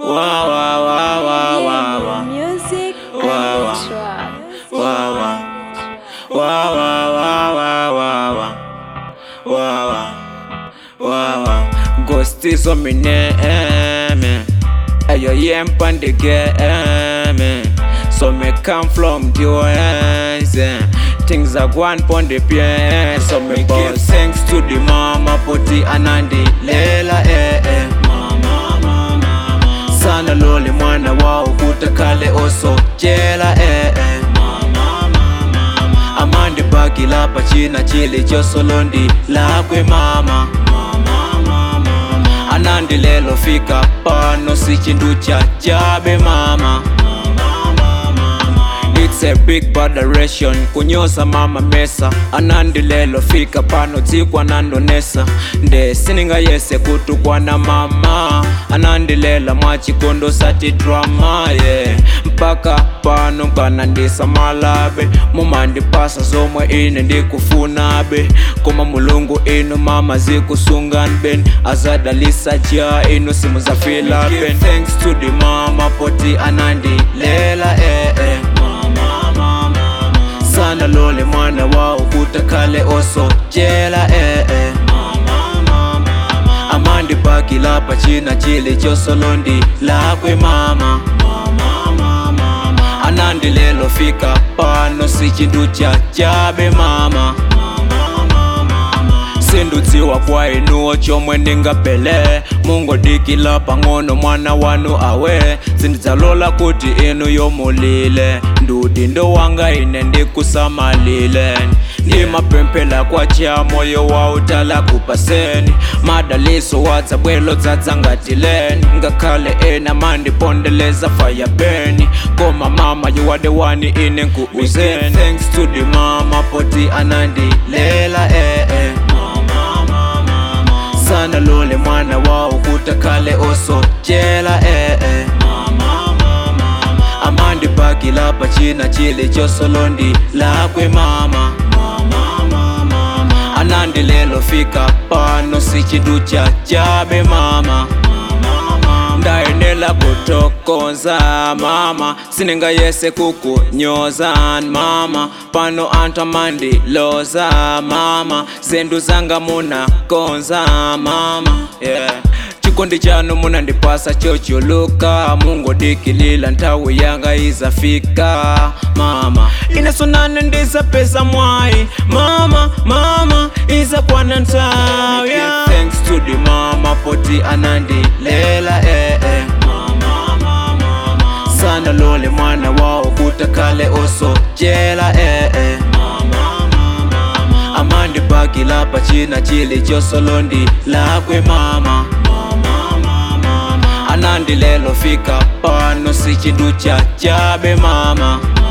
Wow, wow, wow, wow, wow, wow. Music Wow, and trap. Wow, wow. Wow, wow, wow, wow, wow, wow. Wow, wow. Wow, wow. Ghost is on me name. Ayo yem pande game. So me come from the west. Things are going pon the pier. So me give thanks to the mama poti anandi lela eh eh. Mama, mama, mama. Sana loli mwana wao kutakale oso jela eh eh. Mama, mama, mama. Amandi bagi lapa china chili josolondi lakwe mama. Mama, mama, mama. Anandi lelo fika pano si chindu cha jabe mama. It's a big botheration kunyosa mama mesa anandi lelo fika pano tsikwa nandonesa nde sininga yese kutukwa na mama anandilela mwachikondo sati drama yeah. mpaka pano nkanandisa malabe mumandipasa zomwe ine ndikufunabe koma mulungu inu mama zikusunganben azadalisa ja inu simu zafilaben thanks to the mama poti anandilela eh, eh. Mama, mama, mama. sana lole mwana wao kutakale oso jela eh, eh. Mama, mama, mama. amandi baki lapa china chili chosolondi lakwe mama Mama, mama, mama. anandi lelo fika pano si chindu cha chabe mama sindudziwa kwa inuwo chomwe ndingapele mungodikila pang'ono mwana wanu awe sindidzalola kuti inu yomulile ndudi ndo wanga ine ndikusamalile ndimapemphera kwa cha moyo wa utala kupaseni madaliso wadza bwelo dzadzangatileni ngakhale ena mandipondeleza fayabeni koma mama you are the one ine nkuuzeni thanks to the mama poti anandilela eh, eh. sana lole mwana wao kutakale oso jela eh, eh. amandi baki lapa china chili chosolondi lakwe mama anandi lelo fika pano si chindu cha chabe mama ndayenela kutokoza mama sininga yese kukunyoza mama pano anthu amandiloza mama zindu zanga munakonza mama yeah. chikondi chanu munandipasa chochuluka mungodikilila nthawi yanga izafika mama inesonane ndizapeza mwayi mama mama izakwana nthawi yeah. thanks to the mama poti anandilela eh, eh. sana lole mwana wao kutakale oso jela eh, eh. amandi baki lapa china chili chosolondi lakwe mama anandi lelo fika pano si chindu cha chabe mama